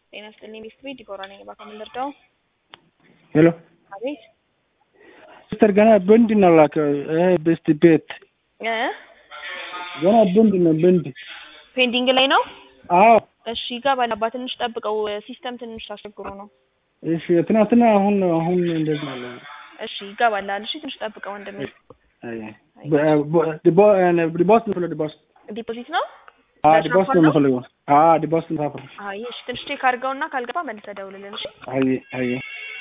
ጤና ይስጥልኝ ቤስት ቤት ዲኮራ ነኝ። እባክዎ ምን ልርዳው? ሄሎ አቤት ሲስተር ገና ብንድ ነው ላከው። ይሄ ቤስት ቤት እ ገና ብንድ ነው ብንድ። ፔንዲንግ ላይ ነው። አዎ እሺ ይገባል። አባ ትንሽ ጠብቀው፣ ሲስተም ትንሽ ታስቸግሮ ነው። እሺ ትናንትና አሁን አሁን እንደዚህ ነው ያለው። እሺ ይገባል። እሺ ትንሽ ጠብቀው ወንድሜ። አይ ዲቦስ ነው ፈለ ዲቦስ ዲፖዚት ነው። አ ዲቦስ ነው የምፈልገው። አ ዲቦስ ነው ታፈር አይ እሺ ትንሽ ቼክ አድርገውና ካልገባ መልሰህ ደውልልን። እሺ አይ አይ